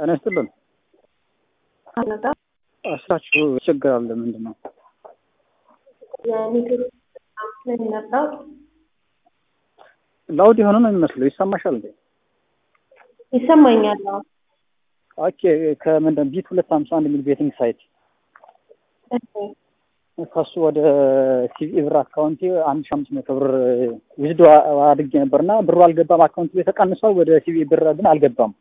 ጤና ይስጥልን። አነዳ ስራችሁ ችግር አለ ምንድን ነው? የኔትወርክ ነው የሚመጣው። ላውድ የሆነ ነው የሚመስለው። ይሰማሻል እንዴ? ይሰማኛል። አዎ። ኦኬ ከምንድን ቢት ሁለት ሀምሳ አንድ የሚል ቤቲንግ ሳይት እሺ፣ ከሱ ወደ ሲቪ ብር አካውንቴ አንድ ሺህ አምስት መቶ ብር ዊዝዶ አድርጌ ነበር እና ብሩ አልገባም። አካውንት ላይ ተቀንሷል። ወደ ሲቪ ብር ግን አልገባም።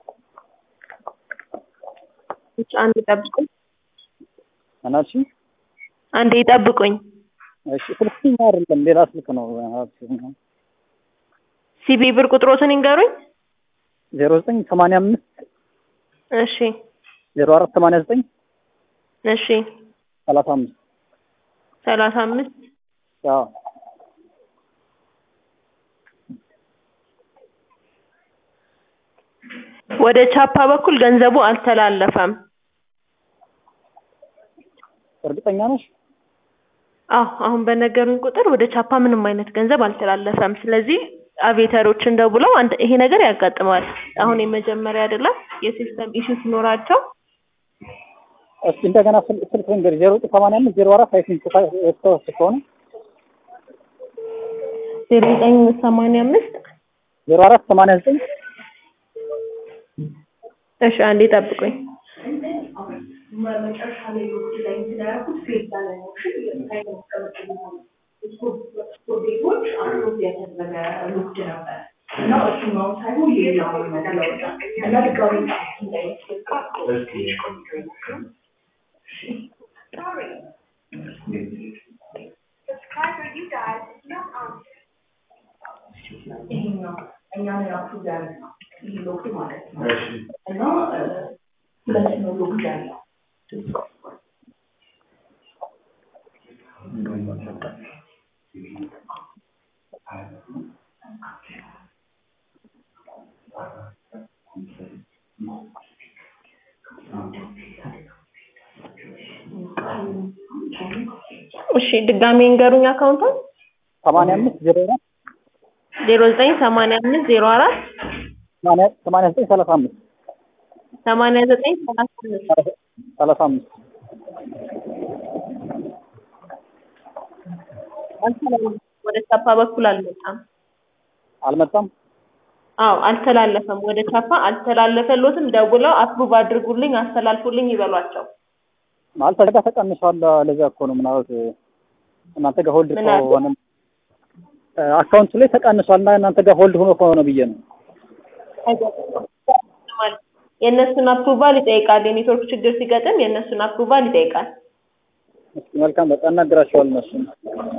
ብቻ አንድ ይጠብቁኝ፣ እናልሽ አንድ ይጠብቁኝ። እሺ፣ ስልክኛ አይደለም ሌላ ስልክ ነው። ሲቢ ብር ቁጥሮትን ይንገሩኝ። ዜሮ ዘጠኝ ሰማንያ አምስት እሺ፣ ዜሮ አራት ሰማንያ ዘጠኝ እሺ፣ ሰላሳ አምስት ሰላሳ አምስት አዎ ወደ ቻፓ በኩል ገንዘቡ አልተላለፈም። እርግጠኛ ነሽ? አዎ አሁን በነገሩኝ ቁጥር ወደ ቻፓ ምንም አይነት ገንዘብ አልተላለፈም። ስለዚህ አቬተሮችን ደውለው አንድ ይሄ ነገር ያጋጥመዋል። አሁን የመጀመሪያ አይደለም። የሲስተም ኢሹ ሲኖራቸው እስኪ እንደገና ስል- ስልክ ንገሪ። ዜሮ ዘጠኝ ሰማንያ አምስት ዜሮ አራት አይ ቲንክ የተወሰ ከሆነ ዜሮ ዘጠኝ ሰማንያ አምስት ዜሮ አራት ሰማንያ ዘጠኝ እሺ አንዴ ጠብቁኝ። እሺ ድጋሜ እንገሩኝ አካውንቱን ሰማንያ አምስት ዜሮ አራት ዜሮ ዘጠኝ ሰማንያ አምስት ዜሮ አራት ሰማንያ ሰማንያ ዘጠኝ ሰላሳ አምስት ሰማንያ ዘጠኝ ሰላሳ አምስት ሰላሳ አምስት አልተላለፈም። ወደ ቻፓ በኩል አልመጣም። አልመጣም። አዎ አልተላለፈም። ወደ ቻፓ አልተላለፈሎትም። ደውለው አፕሩቭ አድርጉልኝ፣ አስተላልፉልኝ ይበሏቸው። ማለት ተጋ ተቀንሷል። ለዚያ እኮ ነው ምናልባት እናንተ ጋር ሆልድ ምን አለ? ከሆነ አካውንቱ ላይ ተቀንሷል እና እናንተ ጋር ሆልድ ሆኖ ከሆነ ብዬ ነው። የእነሱን አፕሩቫል ይጠይቃል። የኔትወርክ ችግር ሲገጥም የእነሱን አፕሩቫል ይጠይቃል። እስኪ መልካም በቃ እናገራቸዋል እነሱን